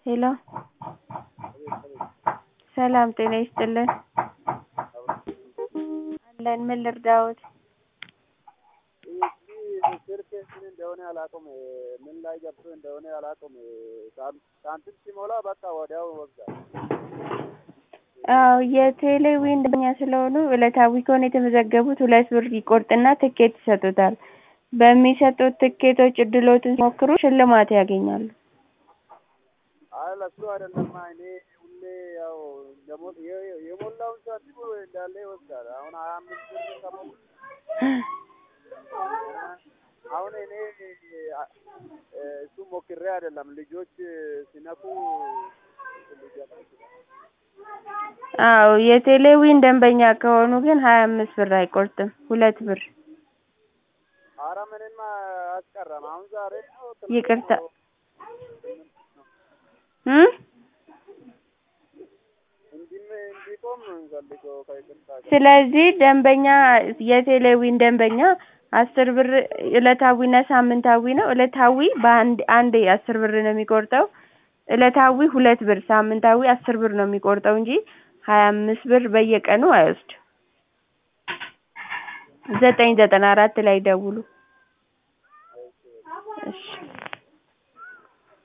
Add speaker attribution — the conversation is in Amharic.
Speaker 1: ሄሎ ሰላም ጤና ይስጥልን አለን ምን ልርዳዎት
Speaker 2: እዚህ ስልክ ምን እንደሆነ አላውቅም ምን ላይ ገብቶ እንደሆነ አላውቅም ሳንቲም ሲሞላ በቃ ወዲያው ይወስዳል
Speaker 1: አዎ የቴሌዊን ደንበኛ ስለሆኑ ዕለታዊ ከሆነ የተመዘገቡት ሁለት ብር ይቆርጥና ትኬት ይሰጡታል በሚሰጡት ትኬቶች እድልዎትን ሲሞክሩ ሽልማት ያገኛሉ
Speaker 2: አይ ለሱ አይደለማ እኔ ሁሌ ያው የሞላውን ሳንቲም እንዳለ ይወስዳል አሁን ሀያ አምስት ብር ከሞላ አሁን እኔ እሱን ሞክሬ አይደለም ልጆች ሲነኩ ሊገባ ይችላል
Speaker 1: አዎ የቴሌዊን ደንበኛ ከሆኑ ግን ሀያ አምስት ብር አይቆርጥም ሁለት ብር
Speaker 2: ኧረ ምንም አያስቀረም አሁን ዛሬ ነው
Speaker 1: ይቅርታ እ
Speaker 2: እንዲቆም ነው የምንፈልገው ከይቅርታ ጋር
Speaker 1: ስለዚህ ደንበኛ የቴሌዊን ደንበኛ አስር ብር ዕለታዊና ሳምንታዊ ነው ዕለታዊ በአንድ አንዴ አስር ብር ነው የሚቆርጠው ዕለታዊ ሁለት ብር ሳምንታዊ አስር ብር ነው የሚቆርጠው እንጂ ሀያ አምስት ብር በየቀኑ አይወስድም ዘጠኝ ዘጠና አራት ላይ ይደውሉ እሺ